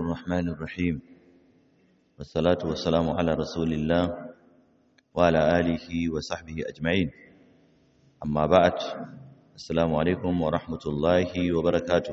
الرحمن الرحيم والصلاة والسلام على رسول الله وعلى آله وصحبه أجمعين أما بعد السلام عليكم ورحمة الله وبركاته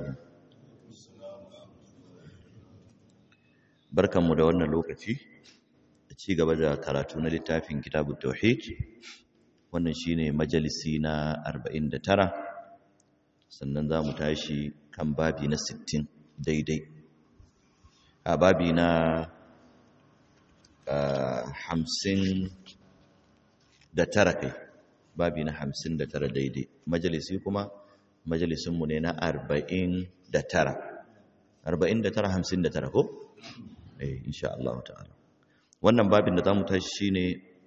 barkanmu da wannan lokaci a ci gaba da karatu na littafin kitabut tauhid wannan shine majalisi na 49 sannan za mu tashi kan babi na 60 daidai a babi na hamsin da tara kai babi na hamsin da tara daidai majalisi kuma majalisinmu ne na arba'in da tara arba'in da tara hamsin da tara ko? eh insha Allah ta'ala wannan babin da za mu tashi shine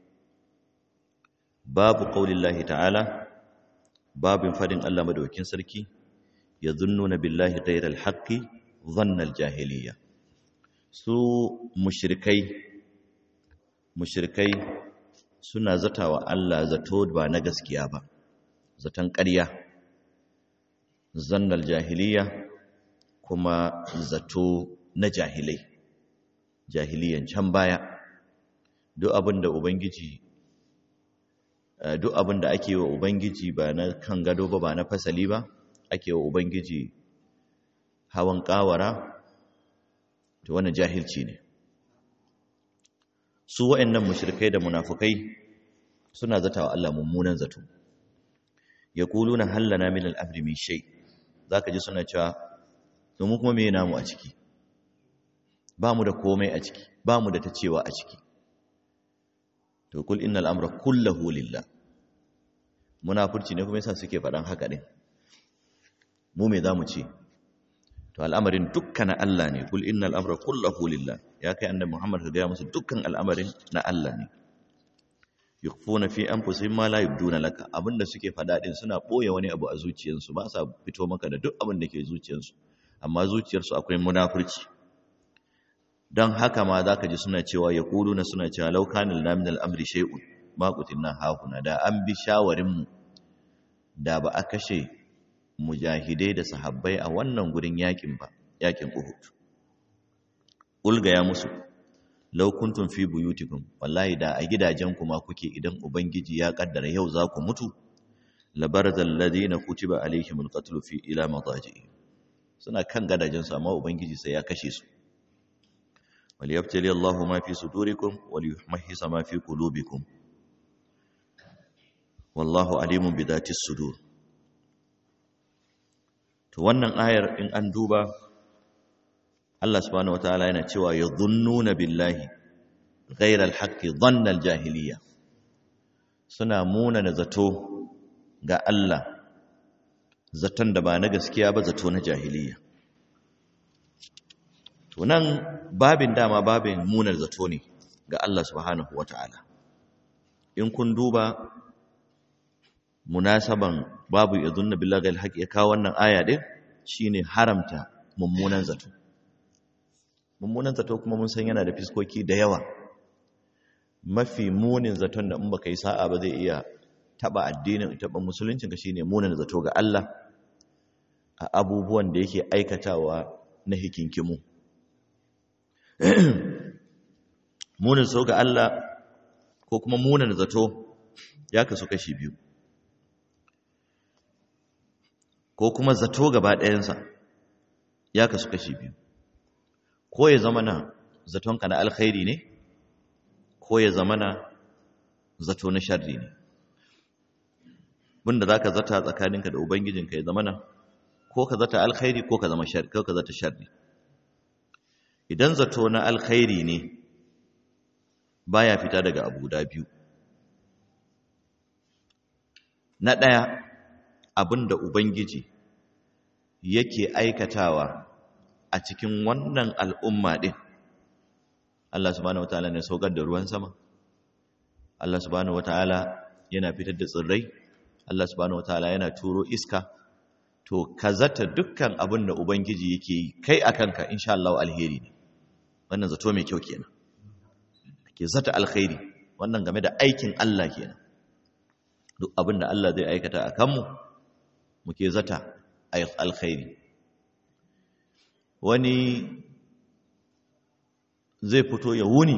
babu qaulillahi ta'ala babin fadin Allah madaukakin sarki yadhunnuna billahi ghayral haqqi dhanna al-jahiliyya su mushrikai mushrikai suna zatawa Allah zato ba na gaskiya ba zaton ƙarya zannal jahiliya kuma zato na jahilai jahiliyan can baya duk abin da ubangiji duk abin da ake wa ubangiji ba na kan gado ba ba na fasali ba ake wa ubangiji hawan kawara to wannan jahilci ne su wa'annan mushrikai da munafukai suna zatawa Allah mummunan zato yaquluna hallana min al-amri min shay zaka ji suna cewa to mu kuma me namu a ciki ba mu da komai a ciki ba mu da ta cewa a ciki to kul innal amra kullahu lillah munafurci ne kuma yasa suke faɗan haka din mu me zamu ce to al'amarin dukkan Allah ne kul innal amra kullahu lillah ya kai annabi Muhammad ka ga musu dukkan al'amarin na Allah ne yukhfuna fi anfusihim ma la yubduna laka abinda suke faɗa din suna boye wani abu a zuciyarsu ba sa fito maka da duk abin da ke zuciyarsu amma zuciyarsu akwai munafurci don haka ma za ka ji suna cewa ya na suna cewa laukanin laminal amri shai'un makutin nan hakuna da an bi shawarinmu da ba a kashe mujahidai da sahabbai a wannan gurin yakin ba yakin uhud ulga ya musu laukuntun fi buyutikum wallahi da a gidajenku ma kuke idan ubangiji ya kaddara yau za ku mutu labarzal ladina kutiba alaihimul qatl fi ila madaji suna kan gadajensu amma ubangiji sai ya kashe su وليبتلي الله ما في صدوركم وليمحص ما في قلوبكم والله عليم بذات الصدور to wannan ayar in an duba Allah subhanahu wataala yana cewa yadhunnuna billahi ghayra alhaqqi dhanna aljahiliya suna muna na zato ga Allah zaton da ba na gaskiya ba zato na jahiliya to nan babin dama babin munar zato ne ga Allah subhanahu wata'ala in kun duba munasaban babu yadhunna billahi alhaq ya kawo wannan aya din shine haramta mummunan zato mummunan zato kuma mun san yana da fiskoki da yawa mafi munin zaton da in baka yi sa'a ba zai iya taba addinin taba musuluncin ka shine munin zato ga Allah a abubuwan da yake aikatawa na hikinkimu munin so ga Allah ko kuma munin zato ya kasu kashi biyu ko kuma zato gaba ɗayansa ya kasu kashi biyu ko ya zama na zatonka na alkhairi ne ko ya zama na zato na sharri ne bunda za ka zata tsakaninka da ubangijinka ya zama na ko ka zata alkhairi ko ka zama sharri ko ka zata sharri idan zato na alkhairi ne baya fita daga abu guda biyu na ɗaya abinda ubangiji yake aikatawa a cikin wannan al'umma ɗin Allah subhanahu wataala ne saukar da ruwan sama Allah subhanahu wataala yana fitar da tsirrai Allah subhanahu wataala yana turo iska to ka zata dukkan abin da ubangiji yake yi kai a kanka insha Allah alheri ne wannan zato mai kyau kenan ke zata alkhairi wannan game da aikin Allah kenan duk abin da Allah zai aikata a kanmu muke zata alkhairi wani zai fito ya wuni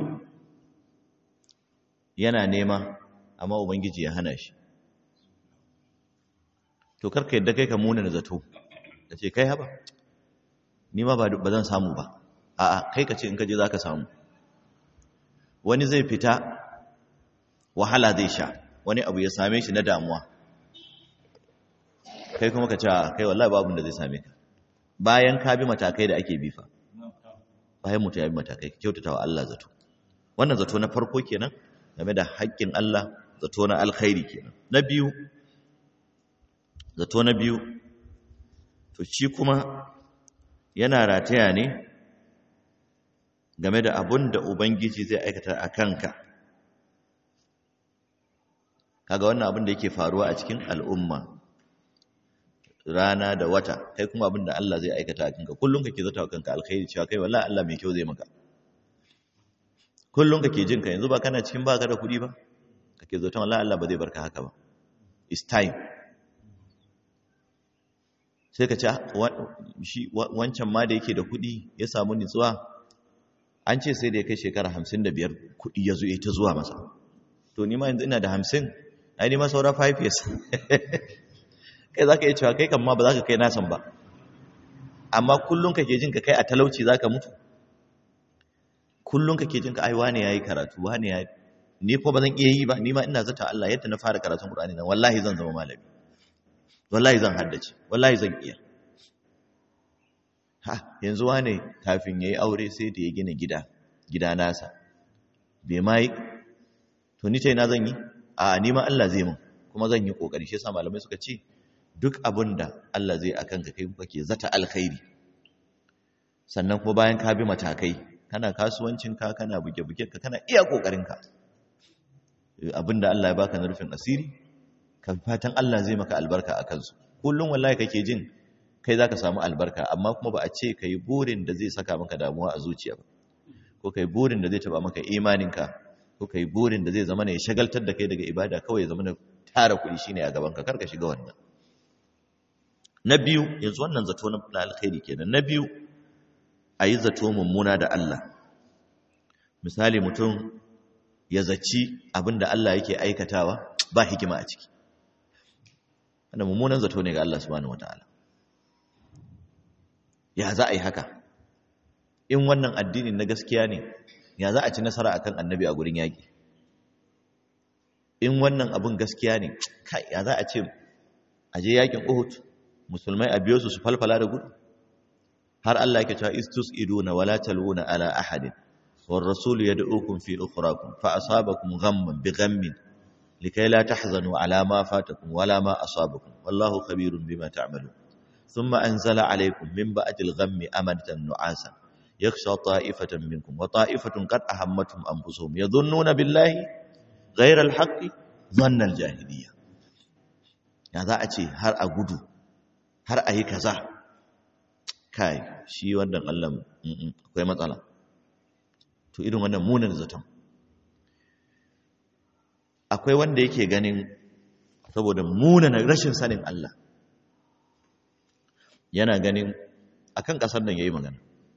yana nema amma ubangiji ya hana shi to karka yadda kai ka muna da zato da ce kai haba ni ma ba zan samu ba a'a kai ka ce in ka je za ka samu wani zai fita wahala zai sha wani abu ya same shi na damuwa kai kuma ka ce kai wallahi babu da zai same ka bayan ka bi matakai da ake bifa bayan mutum ya bi matakai kyautata wa Allah zato wannan zato na farko kenan game da haƙƙin Allah zato na alkhairi kenan na biyu zato na biyu to shi kuma yana rataya ne game da abun da ubangiji zai aikata a kanka kaga wannan abin da yake faruwa a cikin al'umma rana da wata kai kuma abin da Allah zai aikata a kanka kullum kake zata wa kanka alkhairi cewa kai wallahi Allah mai kyau zai maka kullum kake jin ka yanzu ba kana cikin baka da kuɗi ba kake zata wallahi Allah ba zai barka haka ba it's time sai ka ce shi wancan ma da yake da kuɗi ya samu nutsuwa an ce sai da ya kai shekara hamsin da biyar kuɗi ya zo ya ta zuwa masa to ni ma yanzu ina da hamsin ai ni ma saura five years kai za ka iya cewa kai kan ma ba za ka kai nasan ba amma kullum kake jin ka kai a talauci za ka mutu kullum kake jin ka ai wane ya yi karatu wane ya ni ko ba zan iya yi ba ni ma ina zata Allah yadda na fara karatun Qur'ani nan wallahi zan zama malami wallahi zan haddace wallahi zan iya ha yanzu wane kafin yayi aure sai da ya gina gida gida nasa bai mai to ni tai na zan yi a ni ma Allah zai mun kuma zan yi kokari shi yasa malamai suka ce duk abin da Allah zai akan ka kai kake zata alkhairi sannan kuma bayan ka bi matakai kana kasuwancin ka kana buge-buge ka kana iya kokarin ka abinda Allah ya baka na rufin asiri kan fatan Allah zai maka albarka a kansu kullum wallahi kake jin kai zaka samu albarka amma kuma ba a ce kai burin da zai saka maka damuwa a zuciya ba ko kai burin da zai taba maka imaninka ko kai burin da zai zama ne ya shagaltar da kai daga ibada kawai ya zama na tara kuɗi shine a gaban ka karka shiga wannan na biyu yanzu wannan zato na alkhairi kenan na biyu a yi zato mummuna da Allah misali mutum ya zaci abin da Allah yake aikatawa ba hikima a ciki wanda mummunan zato ne ga Allah subhanahu wataala ya za a yi haka in wannan addinin na gaskiya ne ya za a ci nasara akan annabi a gurin yaƙi in wannan abin gaskiya ne kai ya za a ce a je yaƙin Uhud musulmai a biyo su su falfala da gudu har Allah yake cewa istus iduna wala taluna ala ahadin war rasul yad'ukum fi ukhrakum fa asabakum ghamman bi ghammin likay la tahzanu ala ma fatakum wala ma asabakum wallahu khabirun bima ta'malun thumma anzala alaykum min ba'dil ghammi amanatan nu'asa yakhsha ta'ifatan minkum wa ta'ifatun qad ahammatuhum anfusuhum yadhunnuna billahi ghayra al-haqqi dhanna al-jahiliyya ya za a ce har a gudu har a yi kaza kai shi wannan Allah akwai matsala to irin wannan munin zaton akwai wanda yake ganin saboda munin rashin sanin Allah yana ganin akan kasar nan yayi magana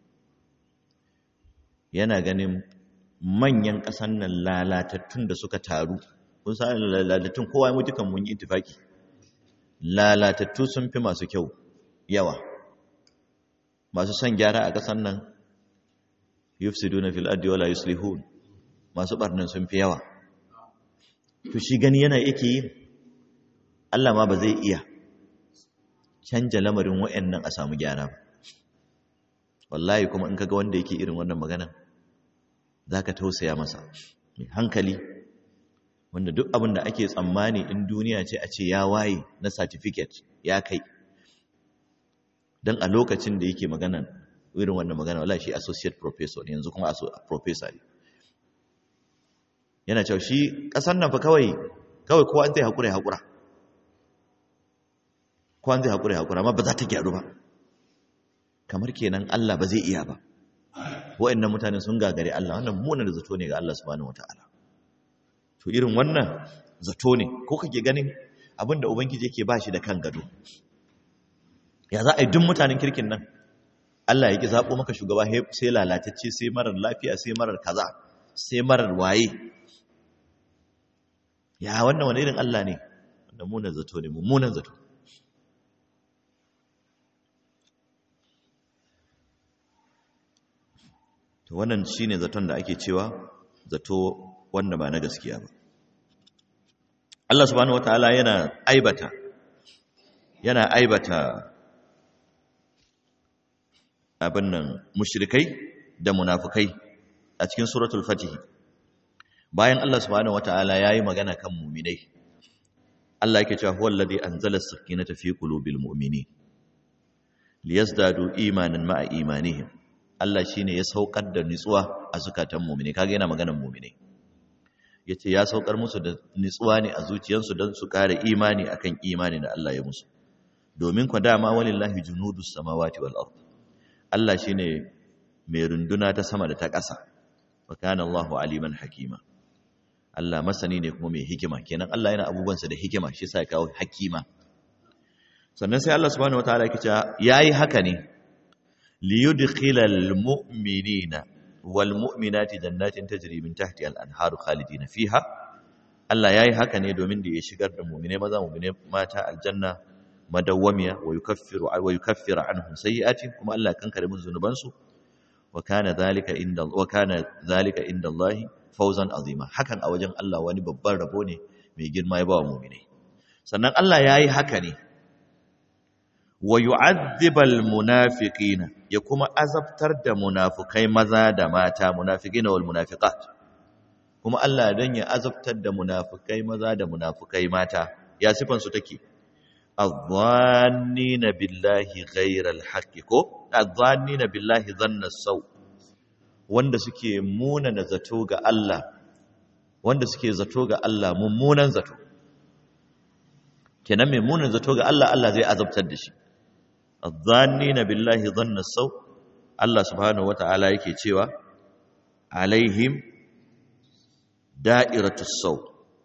yana ganin manyan kasar nan lalatattun da suka taru kun san lalatattun kowa mu dukan mun yi ittifaki lalatattu sun fi masu kyau yawa masu son gyara a ƙasar nan yufsiduna fil ardi wala yuslihun masu barnan sun fi yawa to shi gani yana yake yi Allah ma ba zai iya canja lamarin wayannan a samu gyara ba wallahi kuma in kaga wanda yake irin wannan magana zaka tausaya masa mai hankali wanda duk abin da ake tsammani in duniya ce a ce ya waye na certificate ya kai don a lokacin da yake magana irin wannan magana wala shi associate professor ne yanzu kuma professor ne yana cewa shi ƙasar nan fa kawai kawai kowa zai haƙura ya haƙura kowa zai haƙura ya haƙura amma ba za ta gyaru ba kamar kenan Allah ba zai iya ba wa'annan mutane sun gagare Allah wannan munar zato ne ga Allah subhanahu wataala to irin wannan zato ne ko kake ganin abinda ubangiji yake ba shi da kan gado ya za a yi duk mutanen kirkin nan Allah ya ki zaɓo maka shugaba sai lalatacce sai marar lafiya sai marar kaza sai marar waye ya wannan wani irin Allah ne wanda munan zato ne mummunan zato to wannan shine zaton da ake cewa zato wanda ba na gaskiya ba Allah subhanahu wataala yana aibata yana aibata abin nan mushrikai da munafukai a cikin suratul fatih bayan Allah subhanahu wataala yayi magana kan mu'minai Allah yake cewa huwal ladhi anzala as-sakinata fi qulubil mu'minin liyazdadu imanan ma'a imanihim Allah shine ya saukar da nutsuwa a zukatan mu'mini kaga yana maganar mu'mini yace ya saukar musu da nutsuwa ne a zuciyarsu don su kare imani akan imani da Allah ya musu domin kwa dama walillahi junudus samawati wal ard Allah shine mai runduna ta sama da ta ƙasa wa kana Allahu aliman hakima Allah masani ne kuma mai hikima kenan Allah yana abubuwansa da hikima shi yasa ya kawo hakima sannan sai Allah subhanahu wataala yake cewa yayi haka ne liyudkhilal mu'minina wal mu'minati jannatin tajri min tahtiha al anharu khalidina fiha Allah yayi haka ne domin da ya shigar da mu'mine maza mu'mine mata aljanna madawwamiya wa yukaffiru wa yukaffiru anhum sayyi'atihim kuma Allah kan kare musu zunubansu wa kana dhalika inda wa kana dhalika inda Allah fawzan azima hakan a wajen Allah wani babban rabo ne mai girma ya ba wa mu'mine sannan Allah yayi haka ne wa yu'adhibal munafiqina ya kuma azabtar da munafukai maza da mata munafiqina wal munafiqat kuma Allah dan ya azabtar da munafukai maza da munafukai mata ya sifan su take adh-dhannina billahi ghayral haqqi ko adh-dhannina billahi dhanna saw wanda suke munana zato ga Allah wanda suke zato ga Allah mummunan zato kenan mai munan zato ga Allah Allah zai azabtar da shi adh-dhannina billahi dhanna saw Allah subhanahu wata'ala yake cewa alaihim da'iratus saw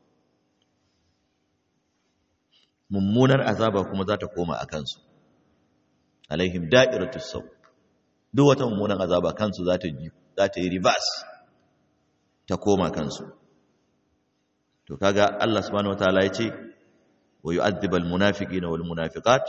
mummunar azaba kuma za ta koma a kansu alaihim da'iratus saw duk wata mummunar azaba kansu za ta za ta yi reverse ta koma kansu to kaga Allah subhanahu wata'ala ya ce wa yu'adhibal munafiqina wal munafiqat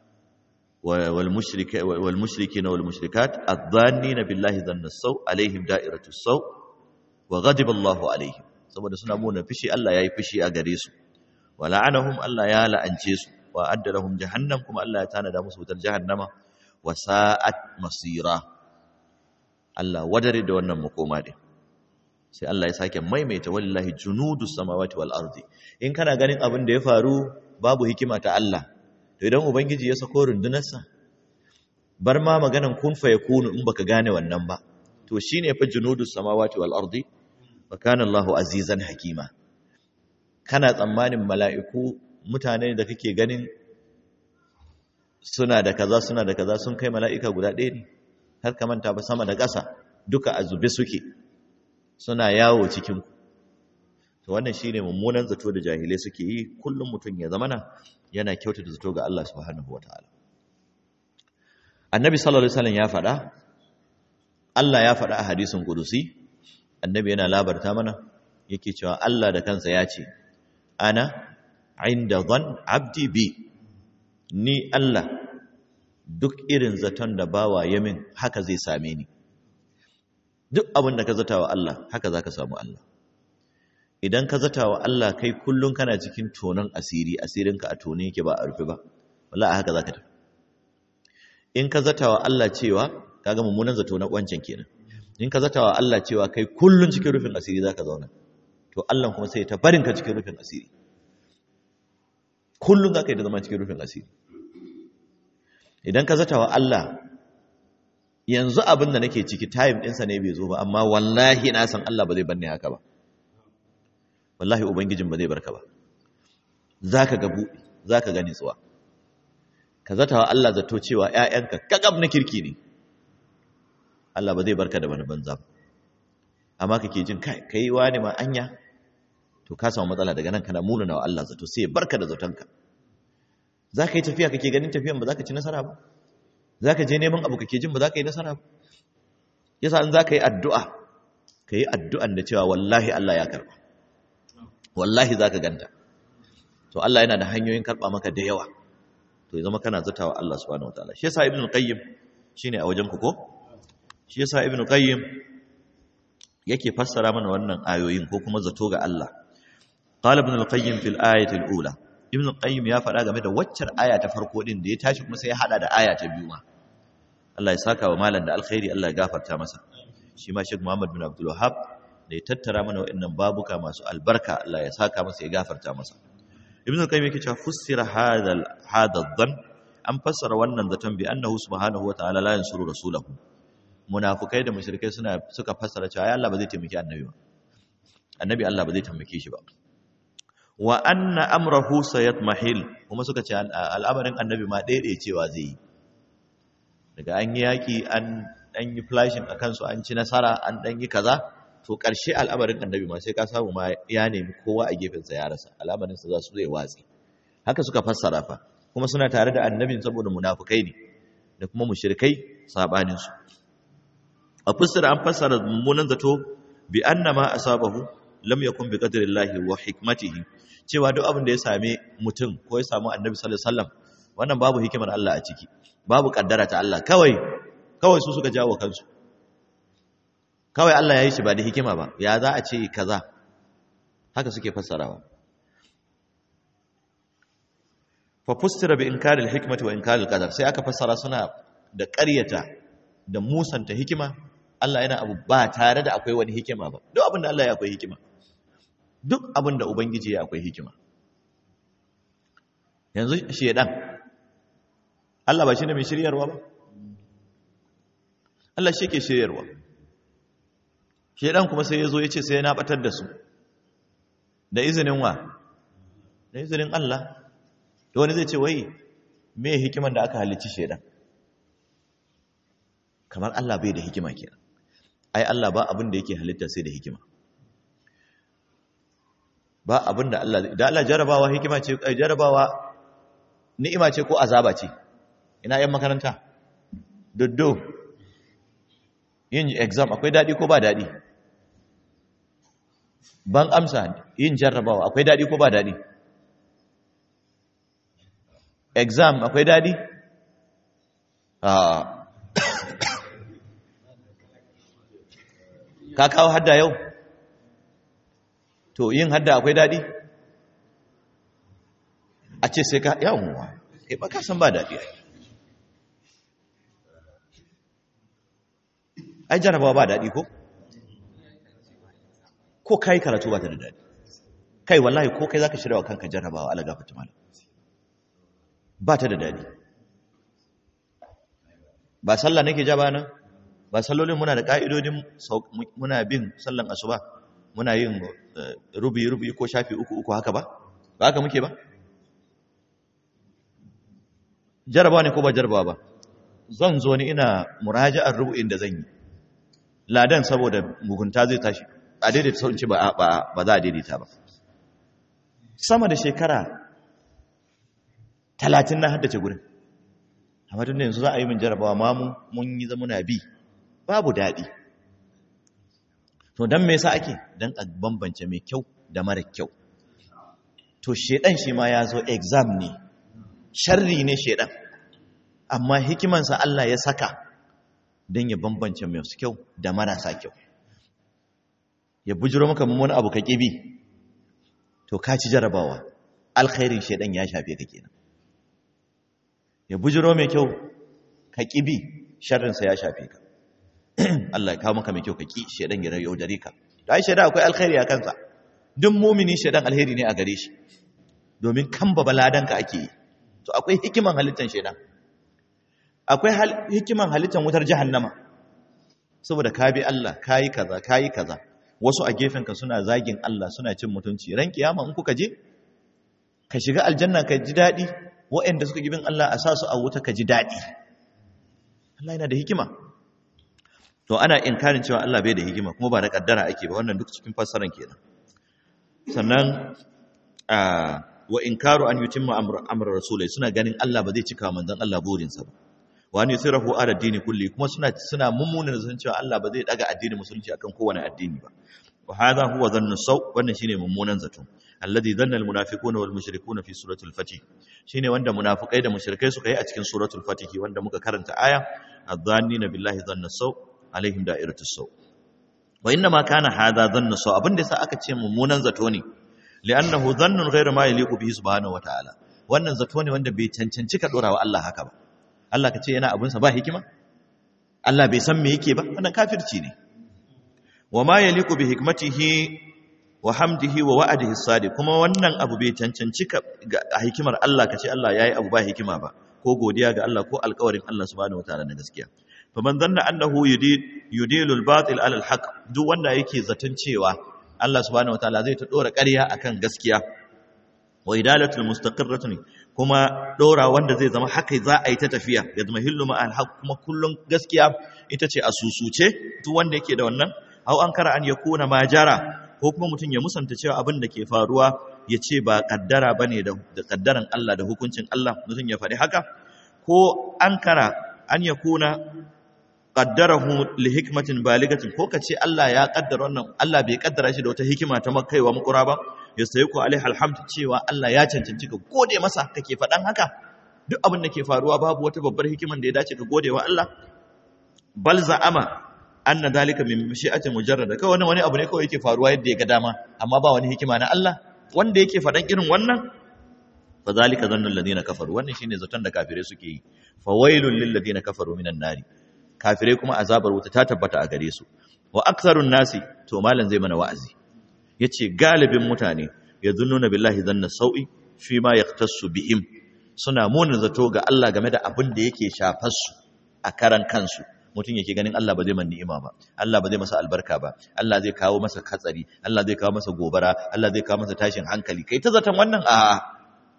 والمشرك والمشركين والمشركات الظانين بالله ظن السوء عليهم دائرة السوء وغضب الله عليهم saboda suna muna fishi Allah yayi fishi a gare su wala'anahum Allah ya la'ance su wa adda lahum jahannam kuma Allah ya tanada musu wutar jahannama wa sa'at masira Allah wadare da wannan makoma din sai Allah ya sake maimaita wallahi junudus samawati wal ardi in kana ganin abin da ya faru babu hikima ta Allah to idan ubangiji ya sako rundunarsa bar ma maganan kun fa yakunu in baka gane wannan ba to shine fa junudus samawati wal ardi wa kana Allahu azizan hakima kana tsammanin mala'iku mutane da kake ganin suna da kaza suna da kaza sun kai mala'ika guda ɗaya ne har ka manta ba sama da ƙasa duka a zube suke suna yawo cikin to wannan shine mummunan zato da jahilai suke yi kullum mutum ya zamana yana kyautata zato ga Allah subhanahu wataala annabi sallallahu alaihi wasallam ya faɗa Allah ya faɗa a hadisin qudusi annabi yana labarta mana yake cewa Allah da kansa ya ce ana inda dhan abdi bi ni Allah duk irin zaton da bawa yamin haka zai same ni duk abin da ka zata wa Allah haka zaka samu Allah idan ka zata wa Allah kai kullum kana cikin tonon asiri asirinka a tone yake ba a rufe ba wallahi haka zaka tafi in ka zata wa Allah cewa kaga mummunan zato na wancan kenan in ka zata wa Allah cewa kai kullum cikin rufin asiri zaka zauna to Allah kuma sai ta barin ka cikin rufin asiri kullum zaka yi da zama cikin rufin asiri idan ka zata wa Allah yanzu abin da nake ciki time ɗinsa ne bai zo ba amma wallahi na san Allah ba zai bar ni haka ba wallahi ubangijin ba zai barka ba zaka ga buɗi zaka ga nitsuwa ka zata wa Allah zato cewa ƴaƴanka kakab na kirki ne Allah ba zai barka da wani banza ba amma kake jin kai kai wani ma anya to ka samu matsala daga nan kana munana wa Allah zato sai ya barka da zatonka zaka yi tafiya kake ganin tafiyan ba zaka ci nasara ba zaka je neman abu kake jin ba za ka yi nasara ba yasa in za ka yi addu'a ka yi addu'an da cewa wallahi Allah ya karɓa wallahi za ka ganta to Allah yana da hanyoyin karɓa maka da yawa to ya zama kana zatawa Allah subhanahu wataala shi yasa ibnu qayyim shine a wajen ku ko shi yasa ibnu qayyim yake fassara mana wannan ayoyin ko kuma zato ga Allah qala ibn al-qayyim fil ayati al-ula ibn al-qayyim ya faɗa game da waccar aya ta farko din da ya tashi kuma sai ya hada da aya ta biyu ma Allah ya saka wa malam da alkhairi Allah ya gafarta masa shi ma Sheikh Muhammad bin Abdul Wahhab da ya tattara mana waɗannan babuka masu albarka Allah ya saka masa ya gafarta masa ibn al-qayyim yake cewa fussira hadha hadha dhann an fassara wannan zaton bi annahu subhanahu wa ta'ala la yansuru rasulahu munafukai da mushrikai suna suka fassara cewa Allah ba zai taimaki annabi ba annabi Allah ba zai taimake shi ba wa anna amrahu sayatmahil kuma suka ce al'amarin annabi ma daidai cewa zai yi daga an yi yaki an dan yi flashing akan su an ci nasara an dan yi kaza to karshe al'amarin annabi ma sai ka samu ma ya nemi kowa a gefen sa ya rasa al'amarin sa za su zai watsi haka suka fassara fa kuma suna tare da annabin saboda munafukai ne da kuma mushrikai sabanin su a fassara an fassara mummunan zato bi annama asabahu lam yakun bi qadrillahi wa hikmatihi cewa duk abin da ya same mutum ko ya samu annabi sallallahu alaihi wasallam wannan babu hikimar Allah a ciki babu kaddara ta Allah kawai kawai su suka jawo kansu kawai Allah ya yi shi ba da hikima ba ya za a ce kaza haka suke fassarawa fa fustira bi inkari al-hikmati wa inkari al-qadar sai aka fassara suna da ƙaryata da musanta hikima Allah yana abu ba tare da akwai wani hikima ba duk abin da Allah ya akwai hikima duk abin da ubangiji ya akwai hikima yanzu shedan Allah ba shi ne mai shiryarwa ba Allah shi ke shiryarwa shedan kuma sai ya zo ya ce sai na batar da su da izinin wa da izinin Allah da wani zai ce wai me hikiman da aka halicci shedan kamar Allah bai da hikima kenan ai Allah ba abin da yake halitta sai da hikima ba abin da Allah da Allah jarabawa hikima ce jarabawa ni'ima ce ko azaba ce ina yan makaranta doddo yin exam akwai dadi ko ba dadi ban amsa yin jarrabawa akwai dadi ko ba dadi exam akwai dadi a ka kawo hadda yau to yin hadda akwai daɗi a ce sai ka yawonwa e ba ka san ba daɗi ai jarabawa ba daɗi ko ko kai karatu ba ta da daɗi kai wallahi ko kai za ka shirya wa kanka jarabawa ala gafata mala ba ta da daɗi ba sallah nake ja ba nan ba sallolin muna da ƙa'idodin muna bin sallan asuba muna yin rubi-rubi ko shafi uku-uku haka ba ba haka muke ba jarabawa ne ko ba jarabawa ba zan zo ni ina muraja'ar rubu'in da zan yi ladan saboda mugunta zai tashi a daidaita sauci ba za a daidaita ba sama da shekara talatin na haddace gurin amma tun da yanzu za a yi min jarabawa ma mun yi zama na bi babu daɗi to don me yasa ake don a bambance mai kyau da mara kyau to shedan shi ma ya zo exam ne sharri ne shedan amma hikimansa Allah ya saka don ya bambance masu kyau da marasa kyau ya bujiro maka wani abu ka ƙibi to ka ci jarabawa alkhairin shedan ya shafe ka kenan ya bujiro mai kyau ka ƙibi sharrinsa ya shafe ka Allah ya kawo maka mai kyau ka ki shedan ya yaudare ka to ai shedan akwai alkhairi a kansa duk mumini shedan alheri ne a gare shi domin kan babaladan ka ake yi to akwai hikiman halittan shedan akwai hikiman halittan wutar jahannama saboda ka bi Allah kayi kaza kayi kaza wasu a gefen ka suna zagin Allah suna cin mutunci ran kiyama in kuka je ka shiga aljanna ka ji dadi waɗanda suka gibin Allah a sa su a wuta ka ji dadi Allah yana da hikima to ana inkarin cewa Allah bai da hikima kuma ba da kaddara ake ba wannan duk cikin fassaran kenan sannan wa inkaru an yutimma amra rasulai suna ganin Allah ba zai cika manzon Allah burinsa ba wa an yusirahu ala dini kulli kuma suna suna mummuna da cewa Allah ba zai daga addinin musulunci akan kowane addini ba wa hadha huwa dhannu saw wannan shine mummunan zato alladhi dhanna almunafiquna wal mushrikuna fi suratul fatih shine wanda munafikai da mushrikai suka yi a cikin suratul fatih wanda muka karanta aya adh-dhannina billahi dhanna saw alaihim da'iratus saw wa inna ma kana hadha dhannu saw abinda yasa aka ce mummunan zato ne li'annahu dhannun ghayra ma yaliqu bihi subhanahu wa ta'ala wannan zato ne wanda bai cancanci ka dora wa Allah haka ba Allah ka ce yana abinsa ba hikima Allah bai san me yake ba wannan kafirci ne wa ma yaliqu bi hikmatihi wa hamdihi wa wa'adihi sadiq kuma wannan abu bai cancanci ka a hikimar Allah ka ce Allah yayi abu ba hikima ba ko godiya ga Allah ko alƙawarin Allah subhanahu wataala na gaskiya fa man zanna annahu yudilu al-batil ala al-haq duk wanda yake zaton cewa Allah subhanahu wataala zai ta dora ƙarya akan gaskiya wa idalatul mustaqirratun kuma dora wanda zai zama haka za a yi ta tafiya ya zama hillu ma al-haq kuma kullun gaskiya ita ce a susuce duk wanda yake da wannan au an kara an yakuna majara ko kuma mutum ya musanta cewa abin da ke faruwa ya ce ba kaddara bane da kaddaran Allah da hukuncin Allah mutum ya faɗi haka ko an kara an yakuna qaddarahu li hikmatin baligatin ko kace Allah ya kaddara wannan Allah bai kaddara shi da wata hikima ta makaiwa makura ba yastayiku alaihi alhamd cewa Allah ya cancanci ka gode masa kake faɗan haka duk abin da ke faruwa babu wata babbar hikiman da ya dace ka gode wa Allah bal za'ama anna dalika min mashi'ati mujarrada kawai wani abu ne kawai yake faruwa yadda ya ga dama amma ba wani hikima na Allah wanda yake faɗan irin wannan fa zalika zannul ladina kafaru wannan shine zaton da kafirai suke yi fa wailul lil ladina kafaru minan nari kafirai kuma azabar wuta ta tabbata a gare su wa aktharun nasi to malam zai mana wa'azi yace galibin mutane yazunnuna billahi zanna sau'i fi ma yaqtasu bihim suna munin zato ga Allah game da abin da yake shafar su a karan kansu mutum yake ganin Allah ba zai man ni'ima ba Allah ba zai masa albarka ba Allah zai kawo masa katsari Allah zai kawo masa gobara Allah zai kawo masa tashin hankali kai ta zaton wannan a'a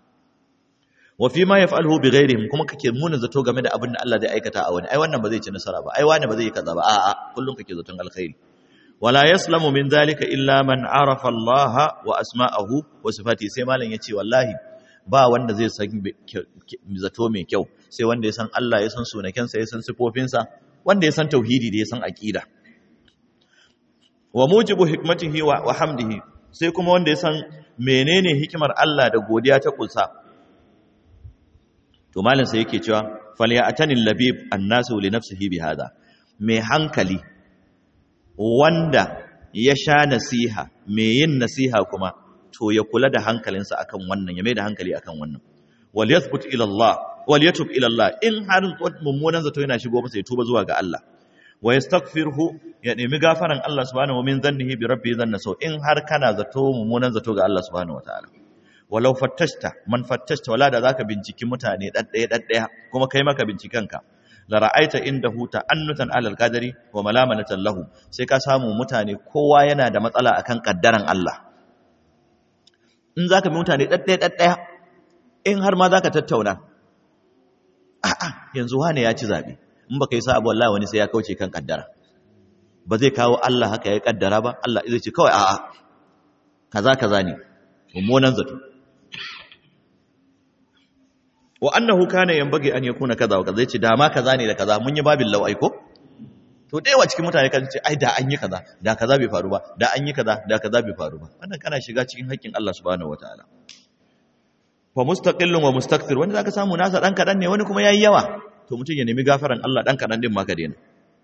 wa fi ma yaf'aluhu bi ghairihim kuma kake muna zato game da abin da Allah zai aikata a wani ai wannan ba zai ci nasara ba ai wani ba zai yi kaza ba a'a kullum kake zaton alkhairi wala yaslamu min zalika illa man arafa Allah wa asma'ahu wa sifati sai malam yace wallahi ba wanda zai san zato mai kyau sai wanda ya san Allah ya san sunakensa ya san sifofinsa wanda ya san tauhidi da ya san aqida wa mujibu hikmatihi wa, wa hamdihi sai kuma wanda ya san menene hikimar Allah da godiya ta kulsa to malam sai yake cewa falyatanil labib annasu li nafsihi bihadha mai hankali wanda ya sha nasiha mai yin nasiha kuma to ya kula da hankalinsa akan wannan ya mai da hankali akan wannan wal yathbut ila Allah wal yatub ila Allah in har mummunan zato yana shigo masa ya tuba zuwa ga Allah wa yastaghfirhu ya nemi gafaran Allah subhanahu wa min dhannihi bi rabbi dhanna so in har kana zato mummunan zato ga Allah subhanahu wa ta'ala walau fattashta man fattashta wala da zaka binciki mutane daddaya daddaya kuma kai maka bincikanka la ra'aita indahu ta'annutan alal qadari wa malamanatan lahu sai ka samu mutane kowa yana da matsala akan kaddaran Allah in zaka bi mutane daddaya daddaya in har ma zaka tattauna a'a yanzu wane ya ci zabe in baka yi sa'a wallahi wani sai ya kauce kan kaddara ba zai kawo Allah haka ya kaddara ba Allah zai ce kawai a'a kaza kaza ne mummunan zato wa annahu kana yanbaghi an yakuna kaza wa kaza yace da ma kaza ne da kaza mun yi babin law aiko to dai wa cikin mutane kan ce ai da an yi kaza da kaza bai faru ba da an yi kaza da kaza bai faru ba wannan kana shiga cikin haƙƙin Allah subhanahu wataala fa mustaqillun wa mustakthir wanda zaka samu nasa dan kadan ne wani kuma yayi yawa to mutum ya nemi gafaran Allah dan kadan din ma ka daina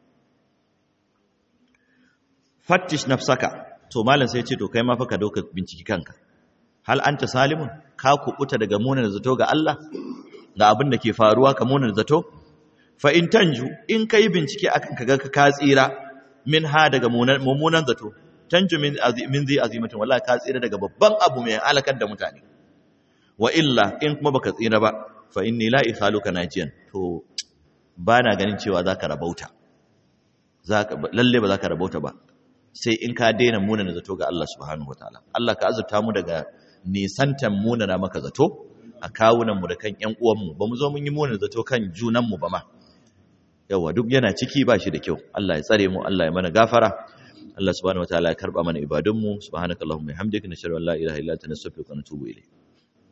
fattish nafsaka to malam sai ya ce to kai ma fa ka dauka binciki kanka hal anta salimun ka kubuta daga munan zato ga Allah ga abin da ke faruwa ka munan zato fa in tanju in kai bincike akan kaga ka tsira min ha daga mummunan zato tanju min min zai azimatin wallahi ka tsira daga babban abu mai alakar da mutane wa illa in kuma baka tsira ba fa inni la ikhaluka najiyan to bana ganin cewa zaka rabauta zaka lalle ba zaka rabauta ba sai in ka daina munana zato ga Allah subhanahu wataala Allah ka azurta mu daga nisantan munana maka zato a kawunan mu da kan ƴan uwan mu ba mu zo mun yi munana zato kan junan mu ba ma yawa duk yana ciki ba shi da kyau Allah ya tsare mu Allah ya mana gafara Allah subhanahu wataala ya karba mana ibadun mu subhanakallahumma bihamdika nashhadu an la ilaha illa anta nastaghfiruka wa natubu ilayk